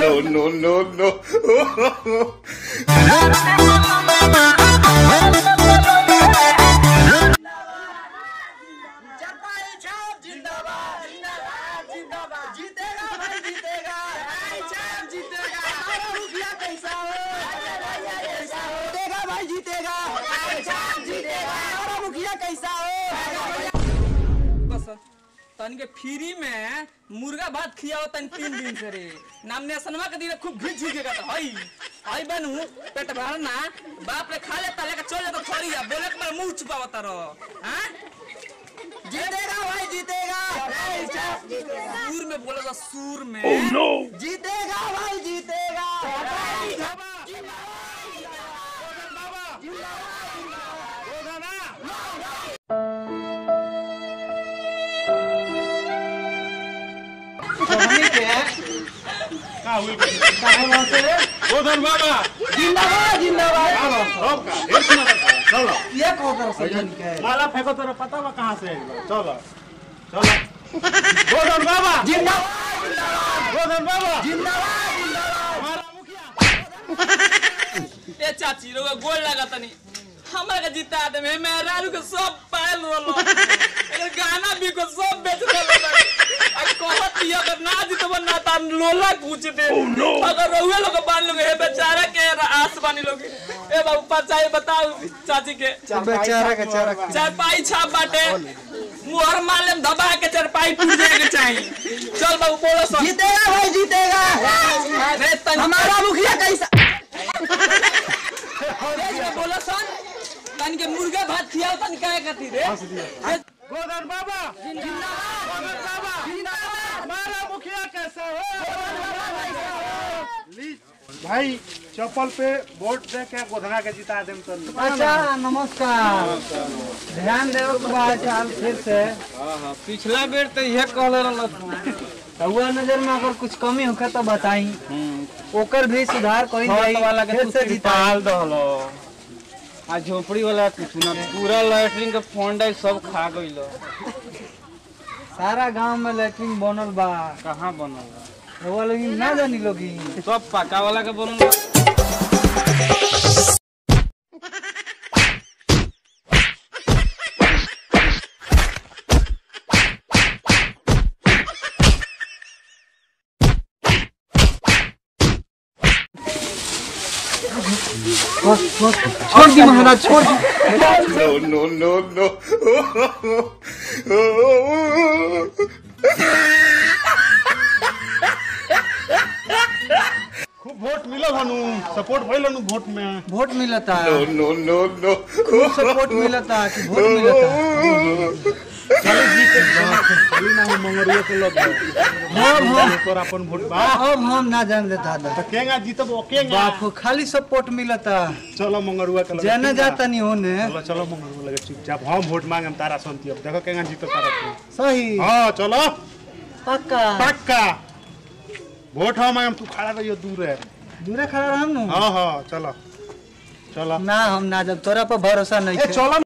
No, no, no, no. चपाई छाप जिंदाबाद जिंदाबाद जिंदाबाद जीतेगा भाई जीतेगा चपाई छाप जीतेगा हमारा मुखिया कैसा हो कैसा हो जीतेगा भाई जीतेगा चपाई छाप जीतेगा हमारा मुखिया कैसा हो बस तन के फ्री में मुर्गा भात खियाओ तन तीन दिन से रे नामिनेशनवा के दिन खूब घिच घिच के कहता हई हई बनू पेट भरना बाप रे खा लेता लेके चल जाता थोड़ी आ बोले के मेरा मुंह छुपावता रहो हैं जीतेगा भाई जीतेगा चपाई छाप जीतेगा सूर में बोलेगा सूर में जीतेगा भाई जीतेगा चपाई छाप गोधन बाबा जिंदाबाद जिंदाबाद सब का ढेर सुना था। चलो ये कौन तरह से जन के माला फेंको तेरा पता बा कहाँ से आइल बा। चलो चलो गोधन बाबा जिंदाबाद गोधन बाबा जिंदाबाद जिंदाबाद हमारा मुखिया ए चाची रोगा गोल लगा तनी हमरा के जीता दे मैं मैं रालू के सब पायल रोलो अगर गाना भी को सब बेच दे आ कहत ही अगर ना जीतब ना ता लोला पूछ दे अगर रहुए लोग बान लोग हे बेचारा के आस बानी लोग ए बाबू पचाई बताओ चाची के बेचारा के चारा चारपाई छाप बाटे मुहर मालम दबा के चारपाई टूट जाए के चाहिए चल बाबू बोलो सब जीतेगा भाई जीतेगा अरे तनी हमारा मुखिया कैसा तेज में बोलो सन तनी के मुर्गा भात खियाओ तनी काहे खातिर रे गोधन बाबा जिंदाबाद गोधन बाबा जिंदाबाद हमारा मुखिया कैसे हो ली भाई चप्पल पे वोट दे के गोधना के जिता देम तो अच्छा नमस्कार ध्यान देव के बाद चाल फिर से पिछला बेर तो यह कहले रहल हुआ नजर में अगर कुछ कमी होखे तो बताई ओकर भी सुधार करी जाई वाला के फिर से जिताल दहलो आ झोपड़ी वाला कुछ ना पूरा लैट्रिन के फंड सब खा गइल सारा गांव में लैट्रिन बनल बा कहाँ बनल बा वो लोग ना जानी लोगी सब पका वाला के बनल बा छोड़ दी महाराज छोड़ दी No, no, no, no. खूब वोट मिलल हनु सपोर्ट भइल हनु वोट में वोट मिलता No, no, no, no. खूब सपोर्ट मिलता कि वोट मिलता चलो जीत चली ना हम मंगरुआ के लग हम हम पर अपन वोट बा अब हम ना जान देता था तो केगा जीतब ओकेगा बापू खाली सपोर्ट मिलता चलो मंगरुआ के लगे जाने जाता नहीं होने चलो चलो मंगरुआ लगे चुपचाप हम वोट मांगम तारा संती अब देखो केगा जीतब तारा तू सही हां चलो पक्का पक्का वोट हम मांगम तू खड़ा रहियो दूर है दूरे खड़ा रहम नु हां हां चलो चलो ना हम ना जब तोरा पर भरोसा नहीं ए है चलो